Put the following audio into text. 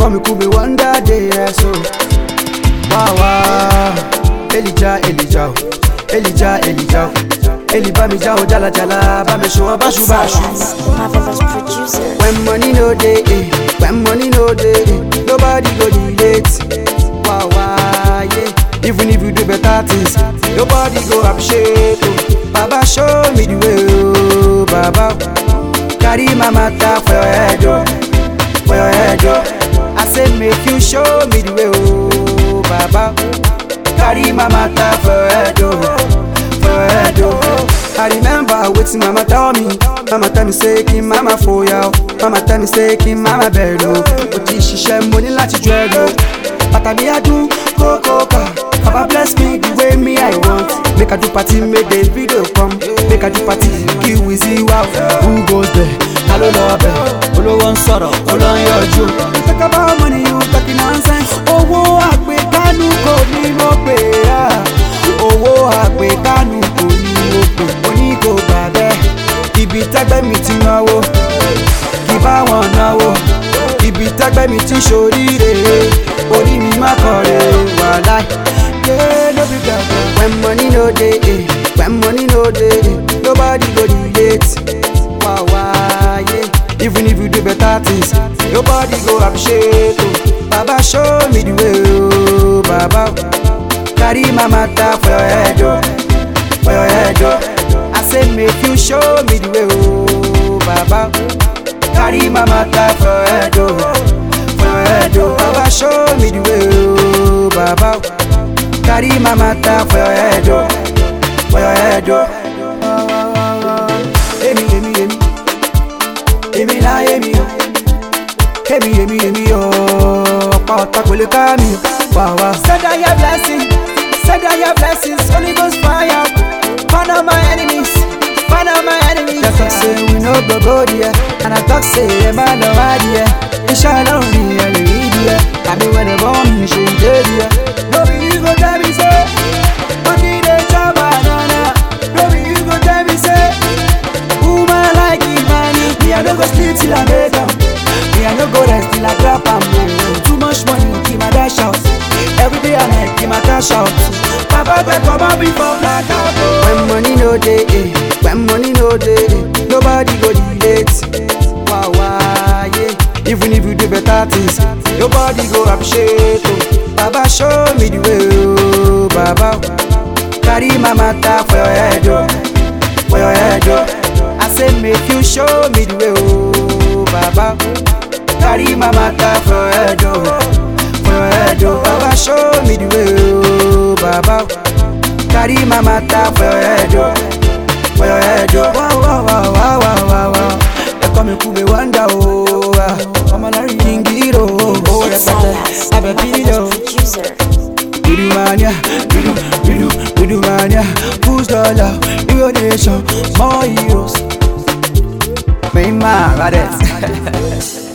call me Kube one that day, yeah, so. Wow, wow. Elijah, Elijah, Elijah, Elijah. Eli bá mi já o jala jala, bá mi ṣùwọ̀n báṣu báṣu. Marvelous producer. When money no dey, eh, when money no dey, eh, nobody go relate. Wow, wow, yeah. Even if you do better things, nobody go appreciate. Oh. Baba show me the way, oh, Baba. Carry my matter for your head, oh, for your head, oh. I say make you show me the way, oh, Baba. Carry my matter for your head, oh, for your head, oh. I remember wetin mama tell me. Mama tell me say kí n mama fòyà o. Mama tell me say kí n mama bẹ̀rù o. Mo ti ṣiṣẹ́ mo ní láti jọ ẹ lọ. Bàtà mi á dún kókókà. Baba bless me the way me I want. Make I do party make the video come. Make I do party kí Wizzy wá o. Who goes there? Ta ló lọ bẹ̀? Olówó ń sọ̀rọ̀, olóń yọjú. You talk about money, you talking nonsense. Owó àgbékánu kò ní mo pè á. Owó àgbékánu kò ní mo pè. Oní kò gbà bẹ́ẹ̀. Ibi tẹ́gbẹ́ mi ti náwó. Kì bá wọn náwó. Ibi tẹ́gbẹ́ mi ti ṣoríire. Orí mi má kọ̀rẹ́ wàhálà. Yeah, no be gbàgbọ́. When money no dey, eh, when money no dey, eh, nobody go relate. Wow, wow, yeah. Even if you do better things, nobody go appreciate. Oh. Baba show me the way, oh, Baba. Carry my matter for your head, oh, for your head, oh. I say make you show me the way, oh, Baba. Carry my matter for your head, oh, for your head, oh. Baba show me the way, oh, Baba. Carry my matter for your head, oh, for your head, oh. Emi, emi, emi. Èmi láyé mi o. Èmi, èmi, èmi o. Ọ̀pá ọ̀tá kò lè ká mi o. Wà wá. Send out your blessing, send out your blessings, Holy Ghost fire. Burn out my enemies, burn out my enemies. Dem talk say we no go go there. And I talk say ẹ má lọ wá díẹ̀. Iṣẹ́ ọlọ́run ni ẹ lè rí díẹ̀. Àbí wẹ́n bọ́ mi ṣe ń dé díẹ̀. No be you go tell me say, money dey chop banana. No be you go tell me say, woman like it money. Me I no go sleep till I make am. Me I no go rest till I grab am. Too much money, keep my dash out. Every day I night, keep my cash out. Papa go come out before black out. When money no dey, eh, when money no dey, eh, nobody go relate. Wow, wow, yeah. Even if you do better things, nobody go appreciate. Oh. Baba show me the way, oh, Baba. Carry my matter for your head, oh, for your head, oh. I say make you show me the way, oh, Baba. Carry my matter for your head, oh, for your head, oh. Baba show me the way, oh, Baba. Carry my matter for your head, oh, for your head, oh. Wow, wow, wow, wow, wow, wow, wow. They call me Kube Wanda, oh, ah. I'm a Larry King Hero, oh, oh, It's repete. I'm a Marvelous video. producer. Bidu mania, bidu, bidu, bidu mania. Who's the love? Your nation, more heroes. Main man, right?